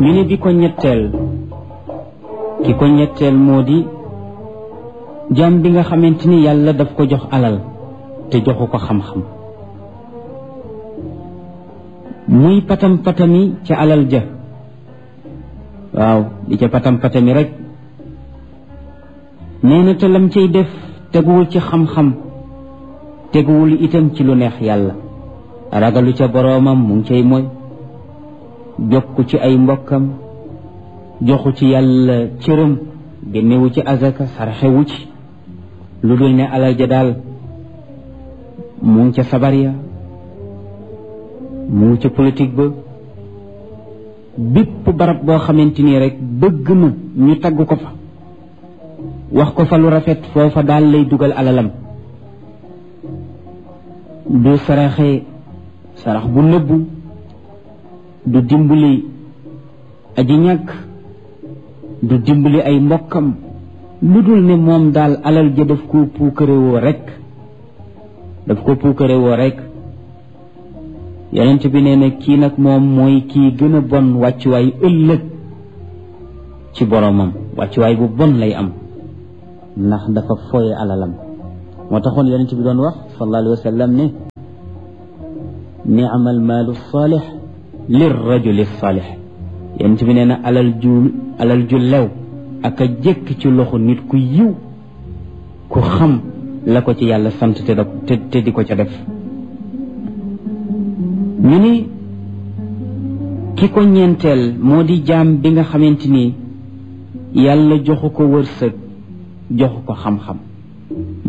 ñu ne bi ko ñetteel ki ko ñetteel moo di jaam bi nga xamante ni yàlla daf ko jox alal te joxu ko xam-xam muy patam patami ca alal ja waaw di ca patam patami rek nee na te lam cay def teguwul ci xam-xam teguwul itam ci lu neex yàlla ragalu ca boroomam mu ngi cay mooy jokku ci ay mbokkam joxu ci yàlla cëram génnewu ci azaka sarxewu ci lu dul ne alal ja daal mu ngi ca sabar ya mu ngi ca politique ba bépp barab boo xamante nii rek bëgg na ñu tagg ko fa wax ko fa lu rafet foofa daal lay dugal alalam du saraxe sarax bu nëbbu du dimbali aji ñàkk du dimbali ay mbokkam lu dul ne moom daal alal ja daf ko puukarewoo rek daf ko puukarewoo rek yonent bi nee na kii nag moom mooy kii gën a bon wàccuwaay ëllëg ci boromam wàccuwaay bu bon lay am ndax dafa fooye alalam moo taxoon yonent bi doon wax sallallahu alayhi wa sallam ne ni'mal maalu saalix lir rajuli saalix yonent bi nee na alal ju alal ju lew ak a jëkk ci loxo nit ku yiw ku xam la ko ci yàlla sant te da te di ko ca def ñu ni ki ko ñeenteel moo di jaam bi nga xamante ni yàlla joxu ko wërsëg joxu ko xam-xam